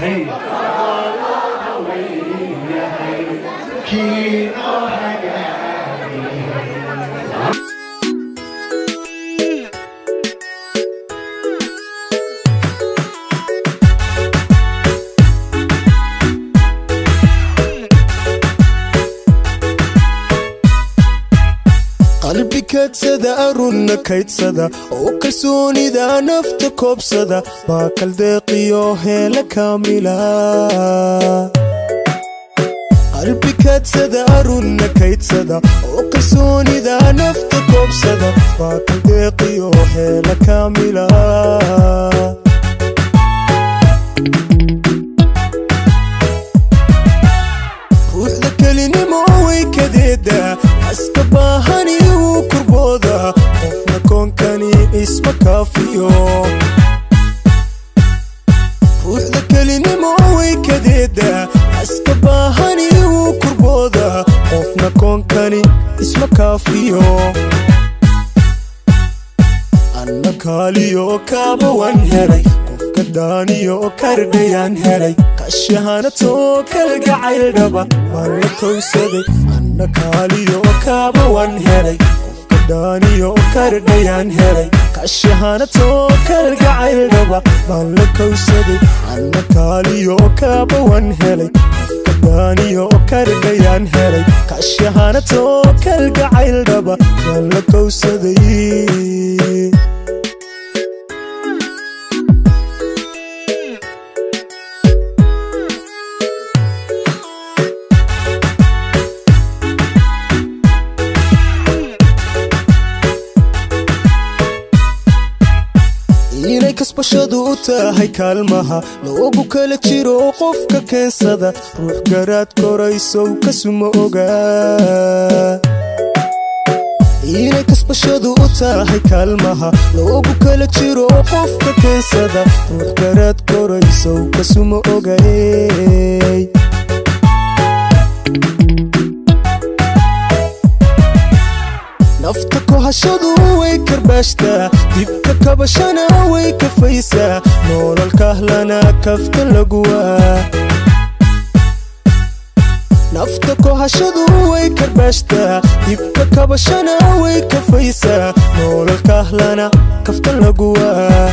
yahay kii noo hagaagay qalbi kaadsada arunna kaydsada oo kalsoonida nafta koobsada baa kaldeeqiyo heela kaamila qalbi kaadsada arunna kaydsada oo kalsoonida nafta koobsada baa kaldeeqiyo heela kaamila ruuxda kelinimo way kadeeda aska baahani wuu kurbooda qofna koonkani isma kaafiyo ruuxda kelinimo way kadeeda aska baahani wuu kurbooda qofna koonkani isma kaafiyo anna kaaliyo kaaba wan helay qofka daaniyo kardhayaan helay kashahanatoo kalgacaydhaba waan la kowsaday anna kaaliyo kaaba wan helay qofka daaniyo kardhayaan helay kashahanatoo kalgacaydhaba baan la kowsaday anna kaaliyo kaaba wan helay qofka daaniyo kardhayaan helay kashahanatoo kalgacaydhaba baan la kowsaday inay kasbashadu u tahay kaalmaha loogu kala jiro qofka keensada ruux garaad koraysow kasuma ogaa inay kasbashadu u tahay kaalmaha loogu kala jiro qofka keensada ruux garaad koraysow kasuma ogay nafta kohashadu way karbaashtaa dibka kabashana way kafaysaa noolal kahlana kafta laguwaa nafta kohashadu way karbaashtaa dibka kabashana way kafaysaa noolal kahlana kafta laguwaa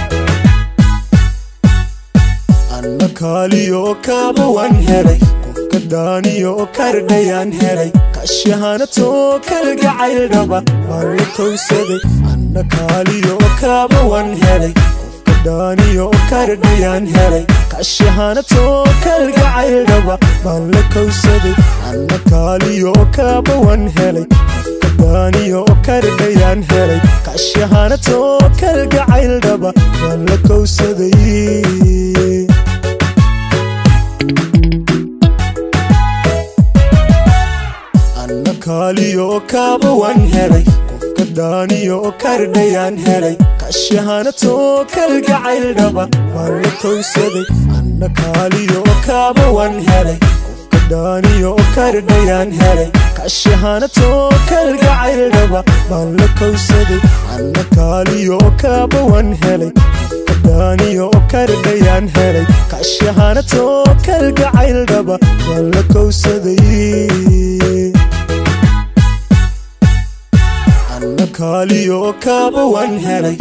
anna kaaliyo kaaba wan helay qofka daaniyo kardhayaan helay kashahanatoo kalgacaydhaba waan la kowsaday anna kaaliyo kaaba wan helay qofka daaniyo kardhayaan helay kashahanatoo kalgacaydhaba baan la kowsaday anna kaaliyo kaaba wan helay qofka daaniyo kardhayaan helay kashahanatoo kalgacaydhaba baan la kowsaday anna kaaliyo kaaba wan helay qofka daaniyo kardhayaan helay kashahanatoo kalgacaydhaba waan la kowsaday anna kaaliyo kaaba wan helay qofka daaniyo kardhayaan helay kashahanatoo kalgacaydhaba baan la kowsaday anna kaaliyo kaaba wan helay qofka daaniyo kardhayaan helay kashahanatoo kalgacaydhaba waan la kowsaday anna kaaliyo kaaba wan helay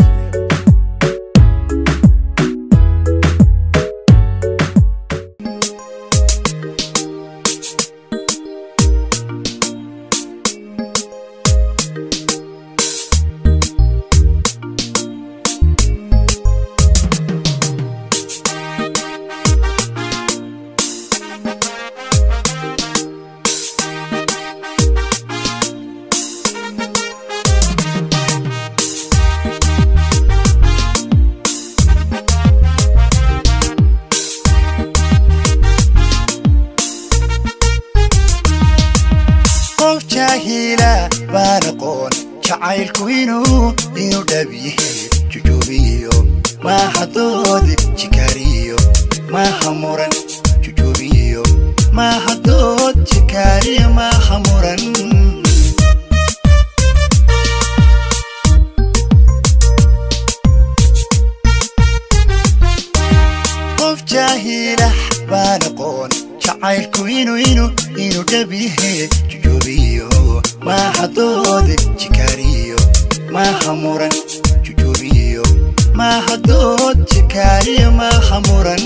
qof jaahila baan aqoon jacaylku inuu inuu dhabiye jujuubiyo maaha doodi jikaariyo maaha muran jujuubiyo maaha dood jikaariyo maaha muran qof jaahila dhabihe jujoobiyo maaha doodi jikaariyo maaha muran jujoobiyo maaha dood jikaariyo maaha muran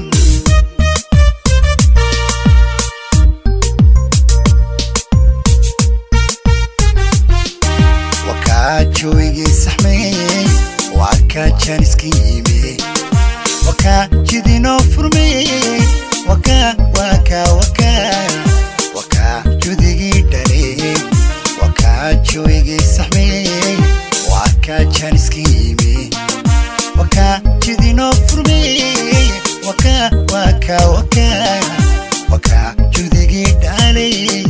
wakaa jooygii saxmeeyey waa kaa jaaniska yimi wakaa jidinoo furmeeyey wakaa wakaa wakaa wakaa judigii dhaley wakaa jooygii saxmeeyey waa kaa jaaniska yimi wakaa jidinoo furmeeyey wakaa wakaa wakaa wakaa judigii dhaley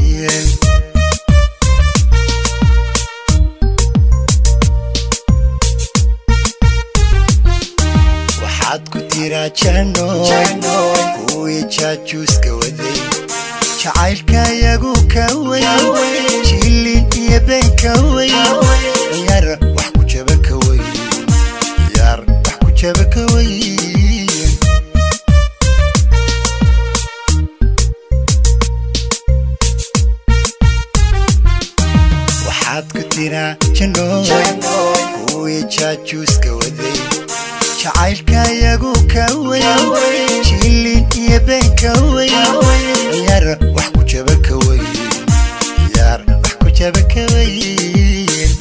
waxaad ku tiraa janoy kuwii jaajuuska waday jacaylkayagu ka weyn jilin iyo been ka weyn yar wax ku jaba ka weyn yar wax ku jaba ka weyn waxaad ku tiraa janoy kuwii jaajuuska waday jacaylkayagu ka weyn jilin iyo been ka weyn yar wax ku jaba ka weyn yar wax ku jaba ka weyn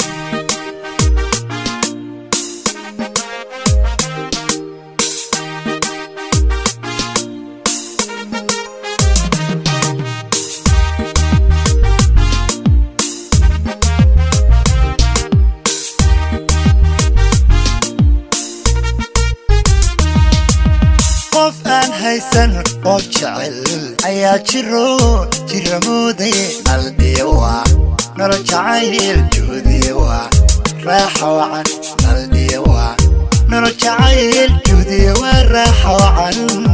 qof aan haysan qof jecel ayaa jiro jira moodaye naldhiyawa nolol jacayl juhdiyawa raaxa wacan naldhiyawa nolol jacayl juhdiyawa raaxa wacan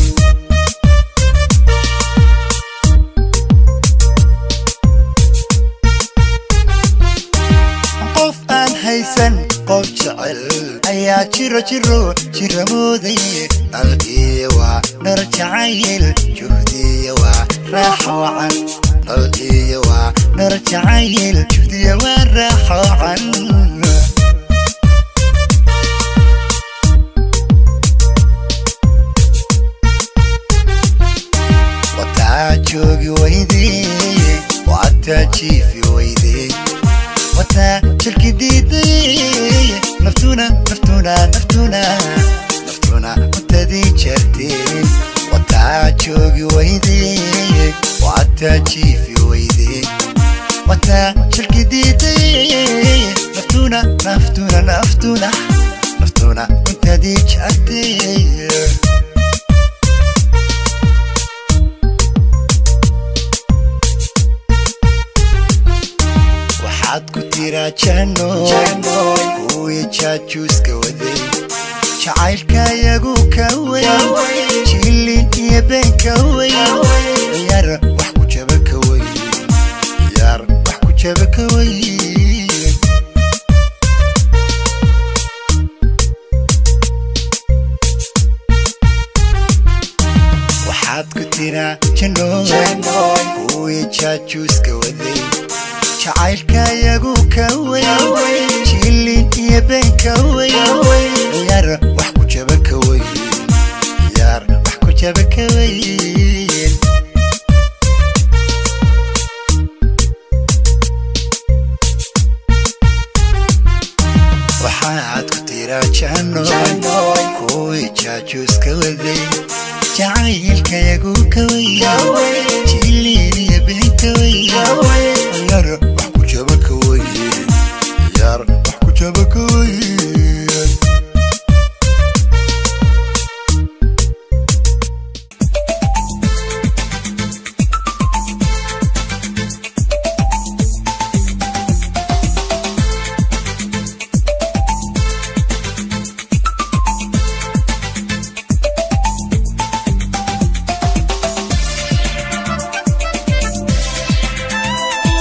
qof aan haysan qof jecel ayaa jiro jiro jira moodaye naldhiyawa nolol jacayl juhdiyawa raaxa wacan naldhiyawa nolol jacayl juhdiyawa raaxa wacan wataa joogi weydee wataa jiifi weydee wataa shirki diiday naftuna naftuna naftuna naftuna muntadii jarteen wataa joogi weydee wataa jiifi weydee wataa shirki diiday naftuna naftuna naftuna naftuna muntadii jarteen waxaad ku tiraa janoy kuwii jaajuuska waday jacaylkayagu ka weyn jilin iyo been ka weyn yar wax ku jaba ka weyn yar wax ku jaba ka weyn waxaad ku tiraa janoy kuwii jaajuuska waday jacaylkayagu ka weyn jilin iyo been ka weyn yar wax ku jaba ka weyn yar wax ku jaba ka weyn waxaad ku tiraa janoy kuwii jaajuuska waday jacaylkayagu ka weyn jilin iyo been ka weyn yar wax ku jaba ka weyn yar wax ku jaba ka weyn Thank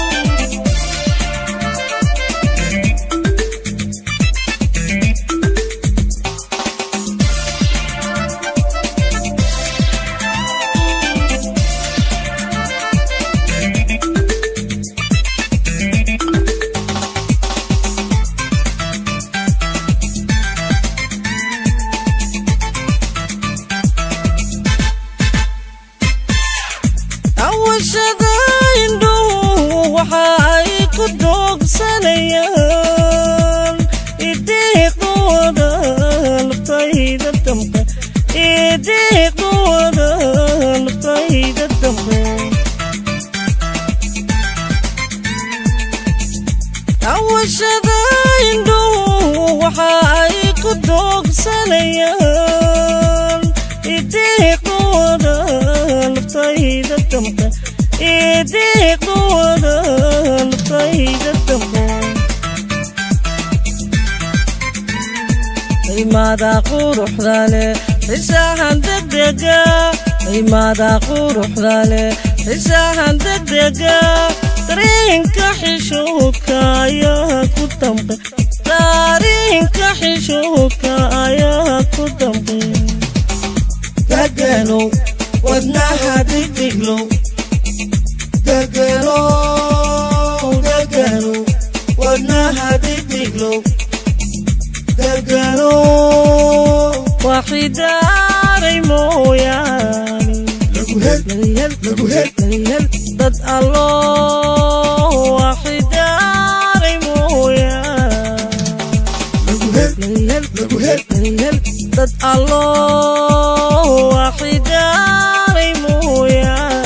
daawashada indhuhu waxa ay ku doogsanayaan idiiqooda naftayda dambe idiiqooda naftayda dambe imaada quruxda leh xisahan degdega imaada quruxda leh xisahan degdega dareenka xishoodka ayaa ku dambe dareenka xishoodka ayaa ku dambe deganow wadnaha digdiglow deganow deganow wadnaha digdiglow deganow waxidaaray mooyaane dad allo waxidaaray mooyaane dad allo waxidaaray mooyaane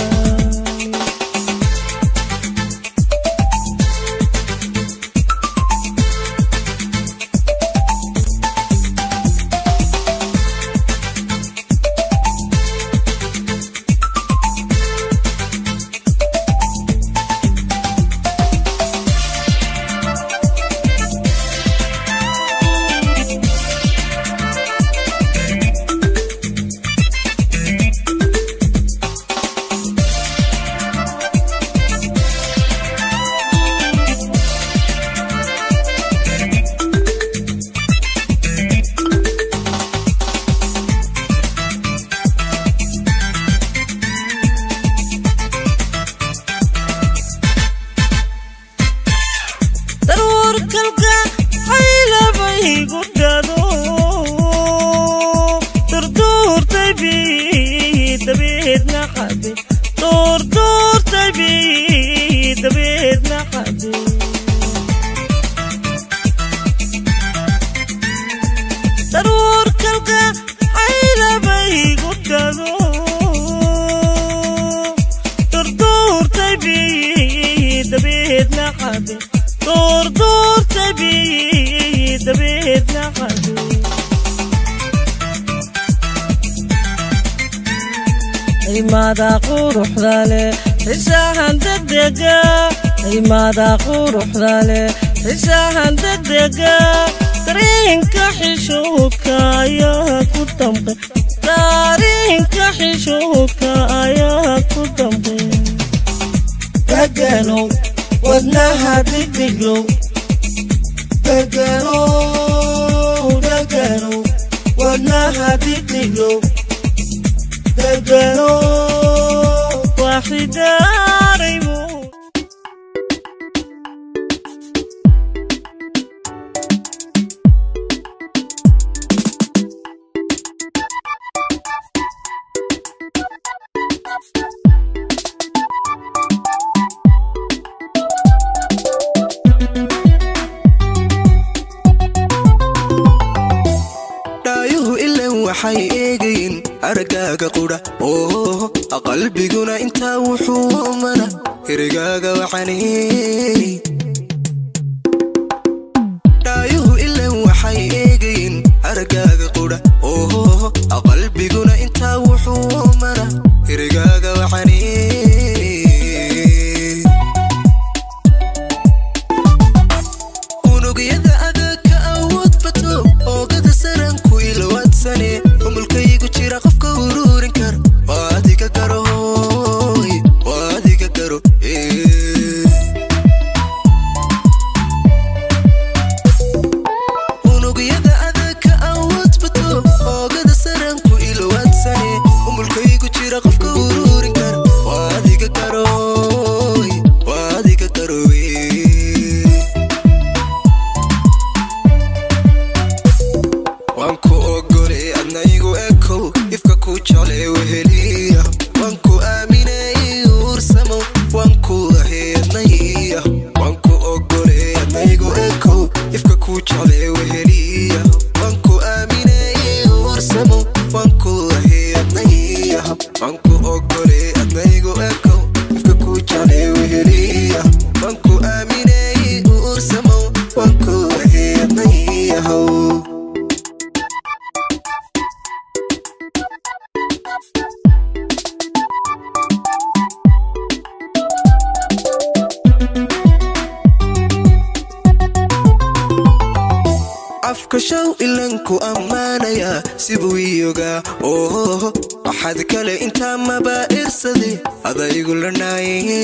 darwarkalka xaylabaygu dhado durduurtay bi dabeedna xade duurduurtay bi dabeedna xade darwarkalka xaylabaygu dhado durduurtay bi dabeedna xade duurduurtay bi dabeedna xade imaada quruxda leh xisahan degdega imaada quruxda leh xisahan degdega dareenka xishoodka ayaa ku dambe dareenka xishoodka ayaa ku dambe deganow wadnaha digdiglow deganow deganow wadnaha digdiglow deganow waxidaaray muu dhaayuhu ilan waxay eegayin araggaaga qudha oo qalbiguna intaa wuxuu mana erigaaga waxaneey dhaayuhu ilan waxay eegayin araggaaga qudha oo qalbiguna intaa wuxuu mana erigaaga waxaneey unugyada adag ka awood bato oogada saranku ilawaadsane umulkaygu jira qofka uruurin kara waa adiga garo hooy waa adiga garo ee. afka show ilanku ammaanaya sibuu iyogaa oo waxaad kale intaa maba irsade adaygu lanaaye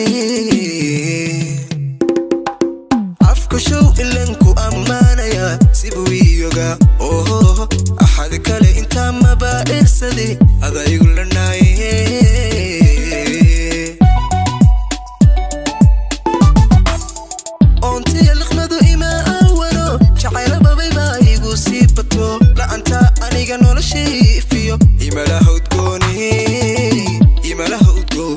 afka show ilanku ammaanaya sibuu iyogaa oo axad kale intaa maba irsade adaygu lanaaye oontiya liqmadu ima awano jacayla babay baa igu sii bato la'anta aniga noloshii ifiyo imalaha udgooni imalaha udgoon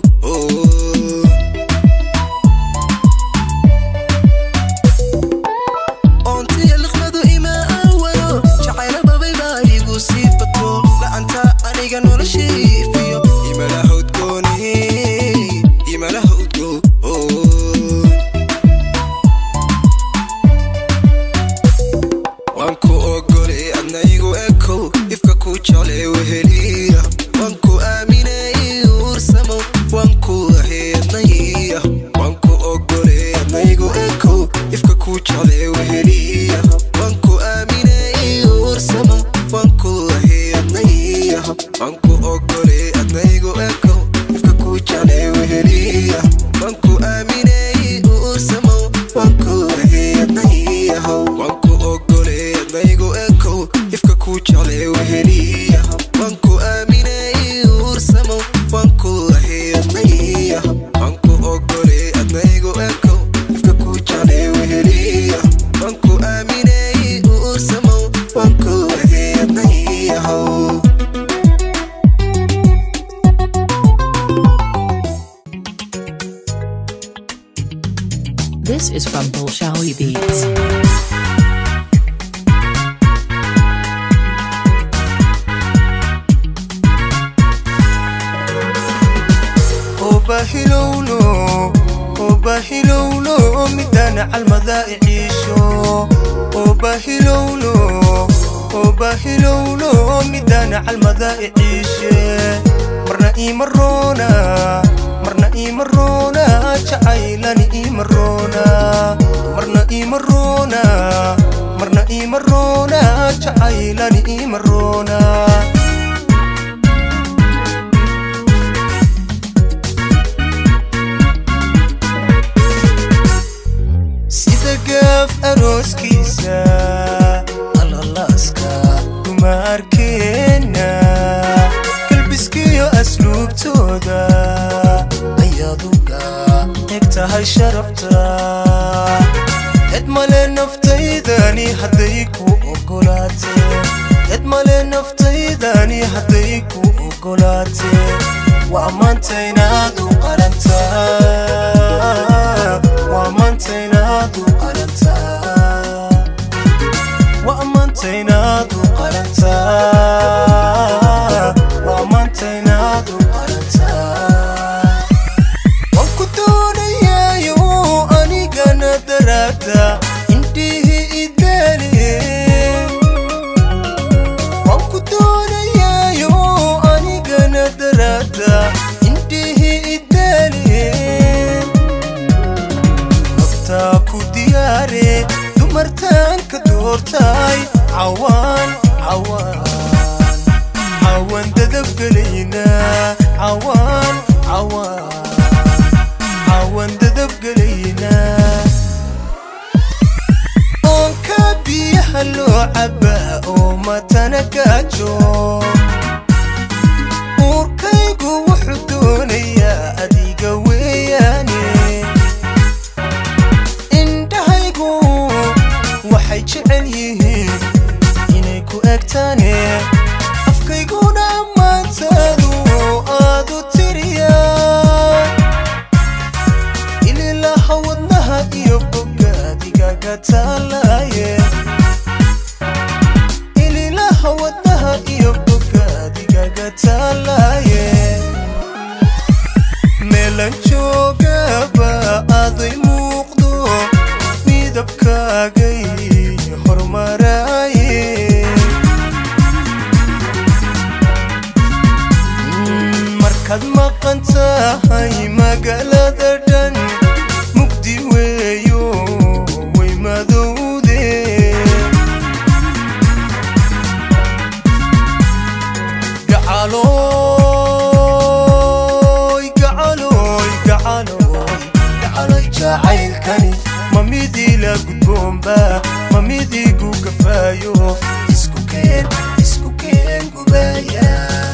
oontiya liqmadu ima awano jacayla babay baa igu sii bato la'anta aniga noloshii ifiyo imalaha udgooni imalaha udgoon waan ku ogole adna igu ekow ifka ku jeclee weheliya waan ku aaminay uursamo waan ku ahay adnaya waan ku ogole adna igu ekow ifka ku jeclee weheliya waan ku aaminay uursamo waan ku ahay adnaya waan ku ogole adna igu ekow ifka ku jeclee weheliya waan ku aaminay uursamo waan ku ahay adnaya waan ku ogole adnaygu ekow ifka ku jeclee weheliya waan ku aaminay uursamo waan ku ahay adnaya waan ku ogole adnaygu ekow ifka ku jeclee weheliya waan ku aaminay uursamo waan ku ahay adnaya This is from Bolshawi Beats. وبهلولو وبهلولو مدانا عالمذا يعيشو وبهلولو وبهلولو مدانا عالمذا يعيشي مرنا إيمرونا مرنا إيمرونا جعيلاني إيمرونا مرنا إيمرونا مرنا إيمرونا جعيلاني إيمرونا sida gaaf arooskiisa alalaaska kuma arkeena kalbiskiyo asluubtooda ayaduga eg tahay sharafta cid male naftaydani hadday ku ogolaatee cid male naftaydani hadday ku ogolaatee waa maanta inaad u qalantaa waa maanta inaad u qalantaa waa maanta inaad u qalantaa waa maanta inaad u qalantaa waan ku doonayaayo anigana daraada indhihi idaale waan ku doonayaayo anigana daraada indhihi idaale naftaa ku diyaare dumartaan ka doortaay cawaan cawaan cawaan dadabgelayna cawaan cawaan cawaan dadabgelayna oonka biyaha loo cabaa oo matana gaajo uurkaygu wuxuu doonayaa adiga weeyaane indhahaygu waxay jecel yihiin inay ku egtaane afkayguna ammaantaadu aad u tiriyaa ililaha wadnaha iyo bogaadigaga taalaaye ililaha wadnaha iyo bogaadigaga taalaaye meelan joogaba aday muuqdo midabkaagay hormaraaye markaad maqan tahay magaalada dhan mugdi weeyo way madowde gudboonba ma midigu gafaayo isku keen isku keen gubaya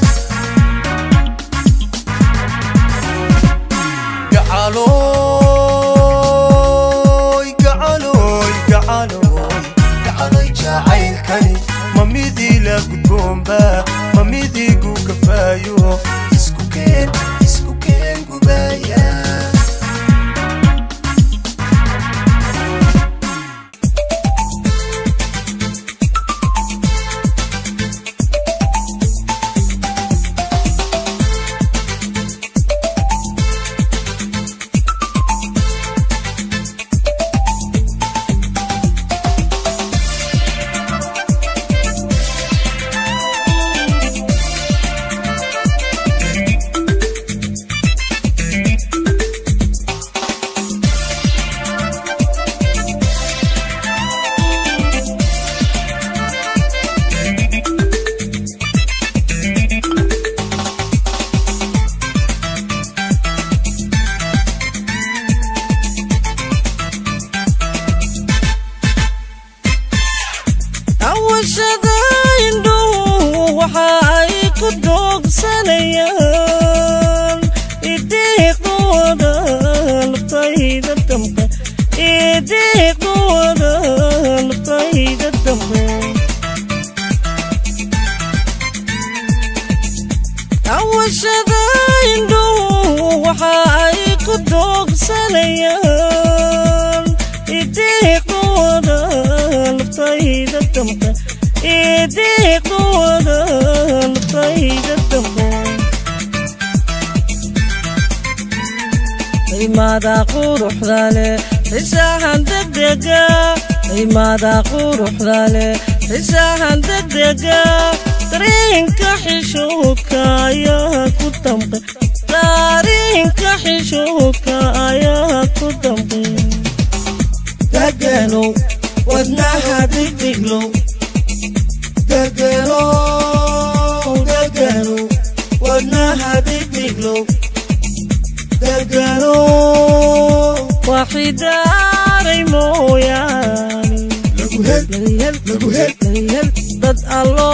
gacalooy gacalooy gacalooy gacaloy jacaylkani ma midii la gudboonba ma midigu gafaayo isku keen isku keen gubaya awashada indhuhu waxa ay ku doogsanayaan idiiqooda laftayda dambe idiiqooda laftayda dambe awashada indhuhu waxa ay ku doogsanayaan idiiqooda laftayda dambe idiiqooda laftayda dambe imaada quruxda leh xisahan degdega imaada quruxda leh xisahan degdega dareenka xishoodka ayaa ku dambe dareenka xishoodka ayaa ku dambe deganow wadnaha digdiglow deganow deganow wadnaha digdiglow deganow waxidaaray mooyaane dad allo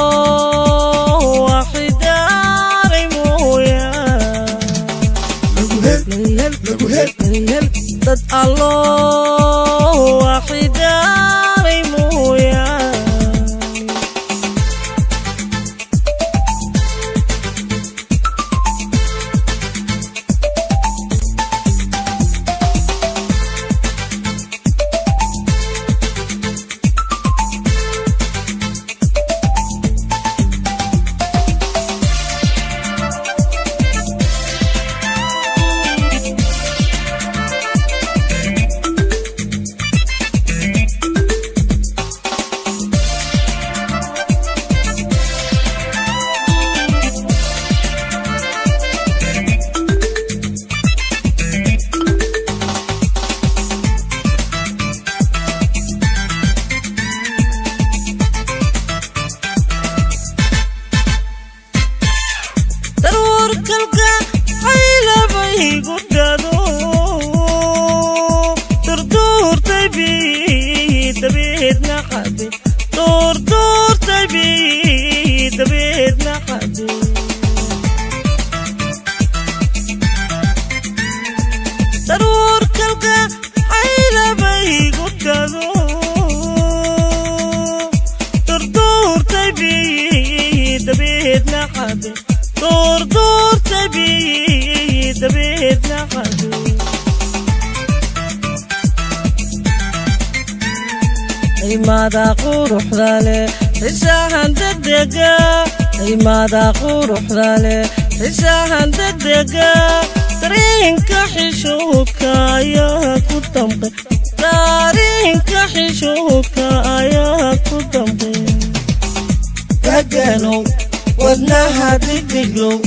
waxidaaray mooyaane dad allo waxidaaray mooyaane darwarkalka xaylabaygu dhado durduurtay bi dabeedna qade durduurtay bi dabeedna qade darwarkalka xaylabaygu dhado durduurtay bi dabeedna qade durduurtay bi dabeedna qade imaada quruxda leh xisahan degdega imaada quruxda leh xisahan degdega dareenka xishoodka ayaa ku dambe dareenka xishoodka ayaa ku dambe deganow wadnaha digdiglow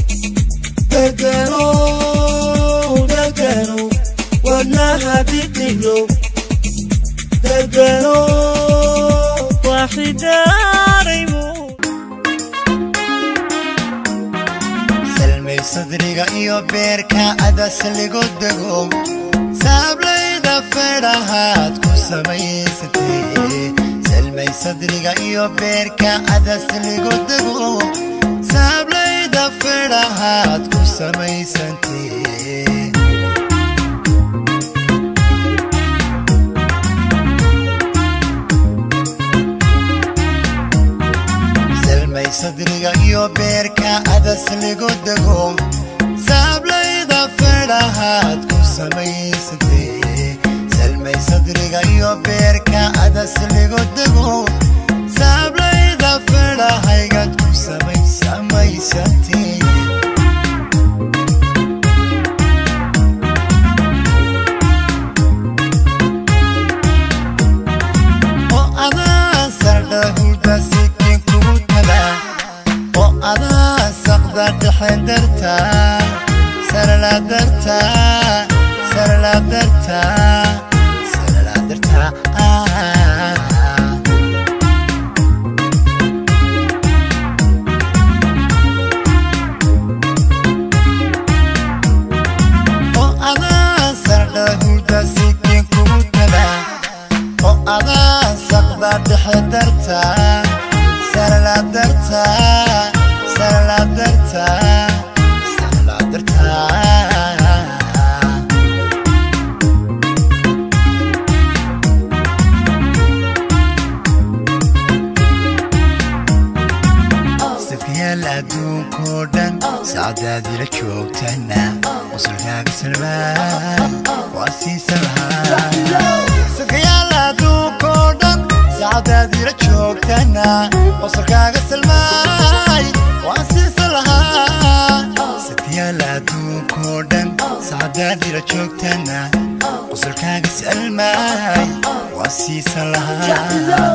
deganow deganow wadnaha digdiglow deganow waxidaaray muu salmay sadriga iyo beerka adas ligu dego saablayda feedhahaad ku samaysatee salmay sadriga iyo beerka adasligu dego saablayda feedhahaad ku samaysantee salmay sadriga iyo beerka adasligu dego saablayda feedhahaad ku samaysatee salmay sadriga iyo beerka adasligu dego saablayda feedhahaygad ku samay samaysatee oo adaa sardha hurda sikin kugu taga oo adaa saqda dhexe darta sarla darta sarla darta sarla darta oo adaa sardha hurda sikin kugu taga oo adaa saqda dhexe darta sarla darta sarla darta sarla darta safyaal adduunkoo dhan sacdaadila joogtana qusulkaaga salmaan waa siisan lahaa safyaal adduunkoo dhan sacdaadila joogtana qusulkaaga salmaay waa siisan lahaa safyaal adduunkoo dhan sacdaadila joogtana qusulkaaga salmaay waa siisan lahaa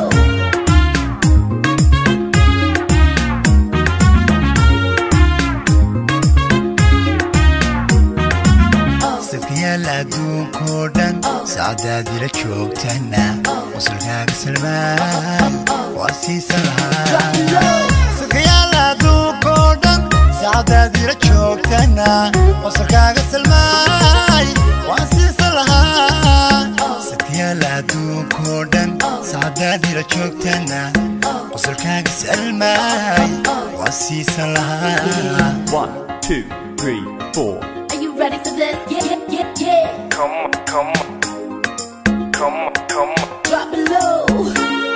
safyaal adduunkoo dhan sacdaadila joogtana qusulkaaga salmaan waa siisan lahaa safyaal adduunkoo dhan sacdaadila joogtana qusulkaaga salmaay waa siisan lahaa safyaal adduunkoo dhan sacdaadila joogtana qusulkaaga salmaay waa siisan lahaa One, two, three, four. Are you ready for this? Yeah, yeah, yeah, yeah. Come on, come on. Come on, come on. Drop it low.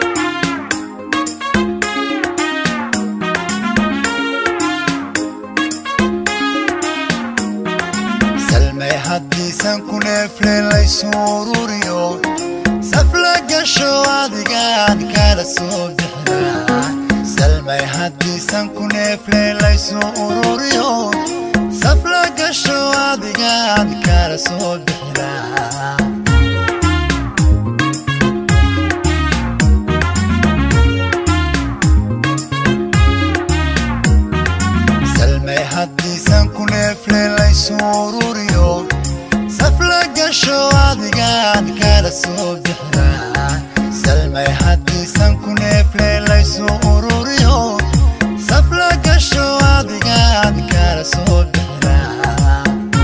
salmay haddiisan ku neefle laysu ururiyo safla gasho adigaan kala soo bixinaa salmay haddiisan ku neefle laysu ururiyo safla gasho adigaan kala soo bixinaa salmay haddiisan ku neefle laysu ururiyo safla gasho adigaan kala soo bixinaa salmay haddiisan ku neefle laysu ururiyo safla gasho adigaan kala soo bixinaa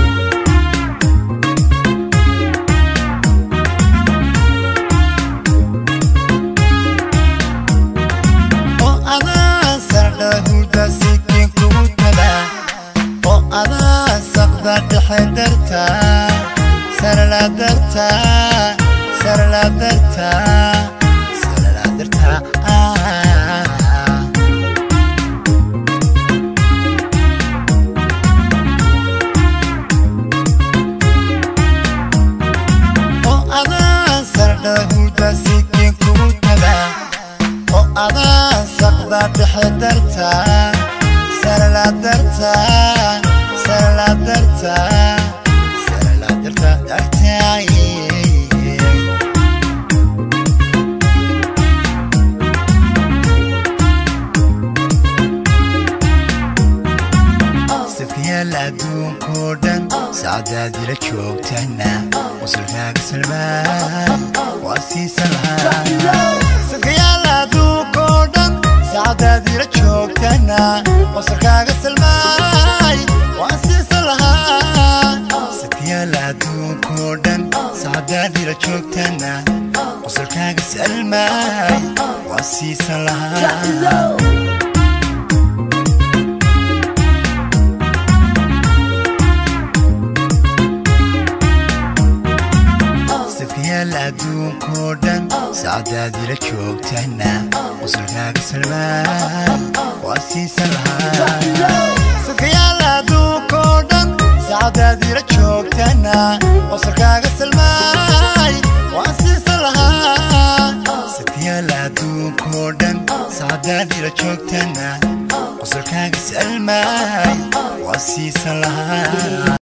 oo adaa sardha hurda sikin kugu taga oo adaa saqda dhexe darta sarla darta sarla darta sarla darta oo adaa sardha hurda sikin kugu taga oo adaa saqda dhexe darta sarla darta sarla darta sarla darta dartay safyaal adduunkoo dhan sacdaadila joogtana qusulkaaga salmaan waa siisan lahaa safyaal adduunkoo dhan sacdaadila joogtana qusulkaaga salmaay waa siisan lahaa safyaal adduunkoo dhan sacdaadila salmaay waa siisan lahaa low. safyaal adduunkoo dhan sacdaadila joogtana qusulkaaga salmaay waa siisan lahaa safyaal adduunkoo dhan sacdaadila joogtana qusulkaaga salmaay waa siisan lahaa safyaal adduunkoo dhan sacdaadila joogtana qusulkaaga salmaay waa siisan lahaa